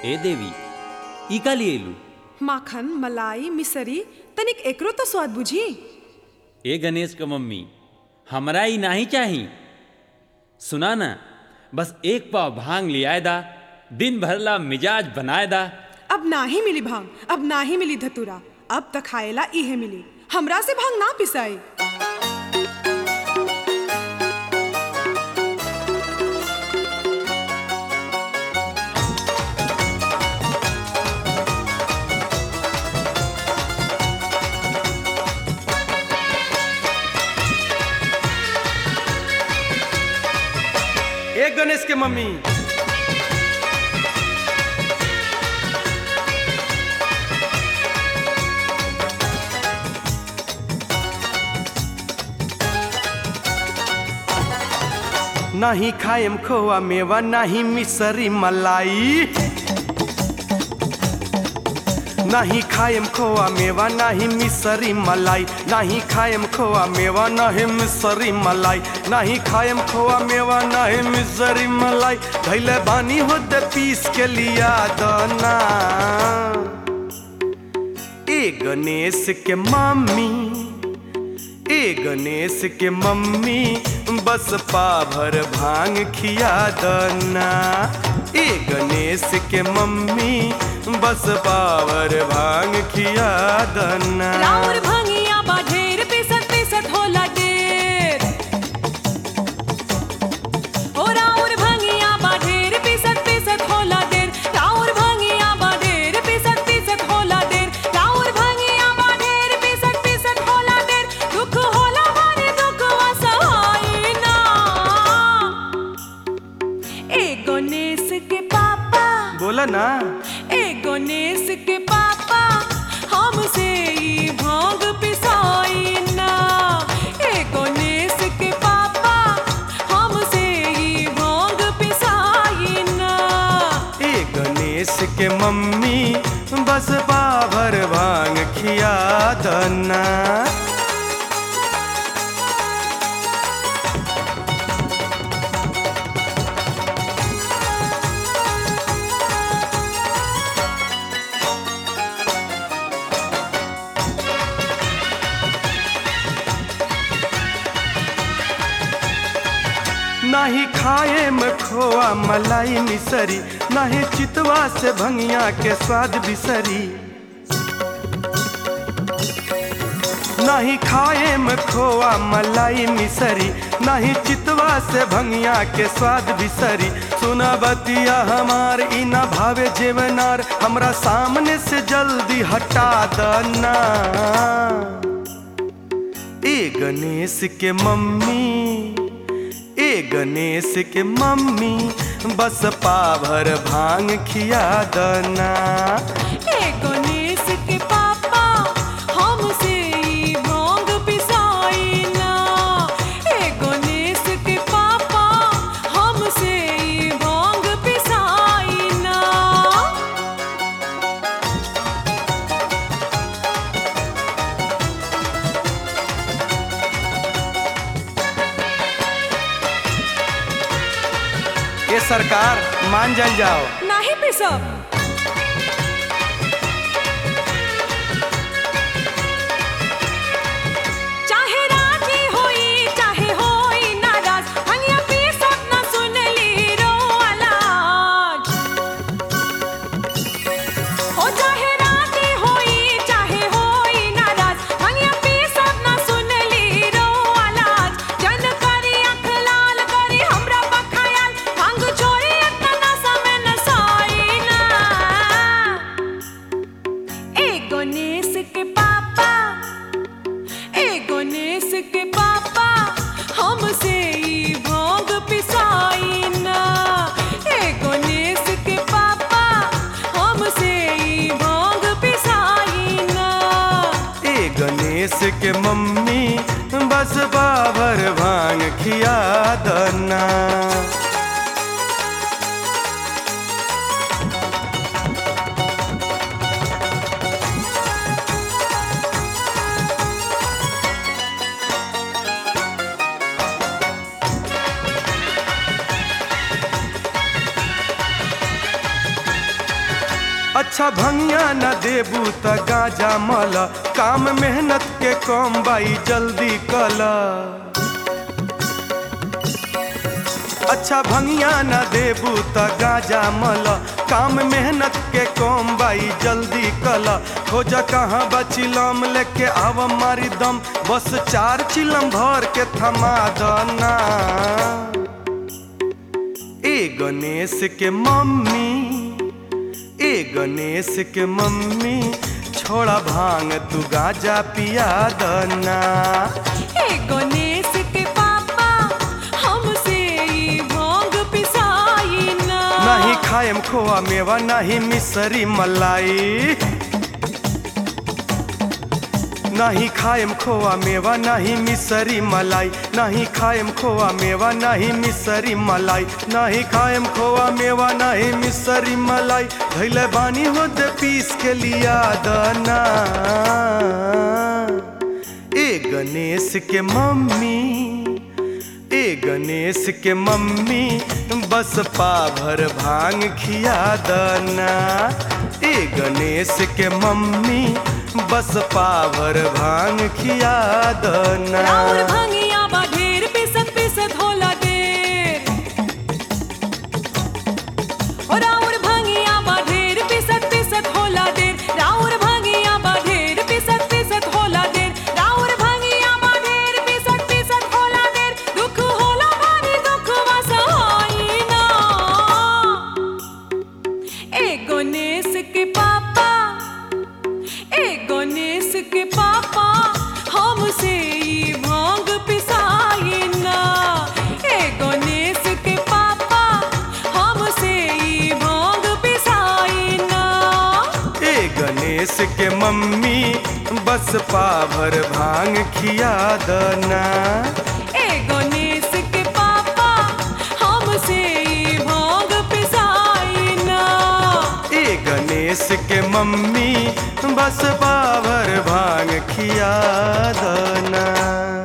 ए देवी ई का लिए लू माखन मलाई मिसरी तनिक एकरो तो स्वाद बुझी ए गणेश के मम्मी हमरा ई नहीं चाही सुना ना बस एक पाव भांग लियाए दा दिन भरला मिजाज बनाए दा अब ना ही मिली भांग अब ना ही मिली धतूरा अब तक खाएला इहे मिली हमरा से भांग ना पिसाई एक गणेश के मम्मी नाही खाएम खोआ मेवा नाही मिसरी मलाई नाही खाएम खोआ मेवा नाही मिसरी मलाई नाही खाएम खोआ मेवा नाही मिसरी मलाई नाही खाएम खोआ मेवा नाही मिसरी मलाई धैले बानी होते पीस के लिया दना ए गणेश के मम्मी ए गणेश के मम्मी बस पाभर भांग खिया दना ए गणेश के मम्मी बस पावर भांग खिया दना राउर भंगिया बा ढेर पिसत पिसत होला ढेर ओ राउर भंगिया बा ढेर पिसत पिसत होला ढेर राउर भंगिया बा ढेर पिसत पिसत होला ढेर राउर भंगिया बा ढेर पिसत पिसत होला ढेर दुख होला मारे दुख वसहाई ना ए गणेश के पापा बोला ना ए गणेश के पापा हमसे ई भांग पिसाई ना ए गणेश के पापा हमसे ई भांग पिसाई ना ए गणेश के मम्मी बस पाभर भांग खिया दना नाही खाए में खोआ मलाई मिसरी नाही चितवा से भंगिया के स्वाद बिसरी नहीं खाए में खोआ मलाई मिसरी नहीं चितवा से भंगिया के स्वाद बिसरी सुना बतिया हमार इना भावे जेवनार हमरा सामने से जल्दी हटा दना ए गणेश के मम्मी ए गणेश के मम्मी बस पाभर भांग खिया दना ए गणेश के पापा हमसे ई भांग पिसाई ना ए गणेश के पापा हमसे ई भांग पिसाई ना ये सरकार मान जल जाओ ना ही पिसब चाहे राजी होई चाहे होई नाराज हनिया पीसत ना सुनली रो आलाज ओ चाहे राजी होई चाहे होई नाराज हनिया पीसत ना सुनली रो आलाज जन करी अख लाल करी हमरा बखायाल भांग छोरी इतना समय न साई ना अच्छा भंगिया न देबू त गाजा मल काम मेहनत के कम बाई जल्दी कल अच्छा भंगिया न देबू त गाजा मल काम मेहनत के कम बाई जल्दी कल खोज कहाँ बचिलम लेके आव मारी दम बस चार चिलम भर के थमा दना ए गणेश के मम्मी ए गणेश के मम्मी छोड़ा भांग तू गाजा पिया दना हे गणेश के पापा हमसे ई भांग पिसाई ना नहीं खाएम खोआ मेवा नहीं मिसरी मलाई नहीं खाएम खोआ मेवा नहीं मिसरी मलाई नहीं खाएम खोआ मेवा नहीं मिसरी मलाई नहीं खाएम खोआ मेवा नहीं मिसरी मलाई धैले बानी होते पीस के लिया दना ए गणेश के मम्मी ए गणेश के मम्मी बस पाभर भांग खिया दना ए गणेश के मम्मी बस पाभर भांग खिया दना राउर भंगिया बा ढेर पिसत पिसत होला देर ओ राउर भंगिया बा ढेर पिसत पिसत होला देर राउर भंगिया बा ढेर पिसत पिसत होला देर राउर भंगिया बा ढेर पिसत पिसत होला देर दुख होला भारी दुख वसहाई ना ए गणेश के पापा ए गणेश के पापा हमसे ई भांग पिसाई ना ए गणेश के पापा हमसे ई भांग पिसाई ना ए गणेश के मम्मी बस पाभर भांग खिया दना ए गणेश के पापा हमसे ई भांग पिसाई ना ए गणेश के मम्मी बस पाभर भांग खिया दना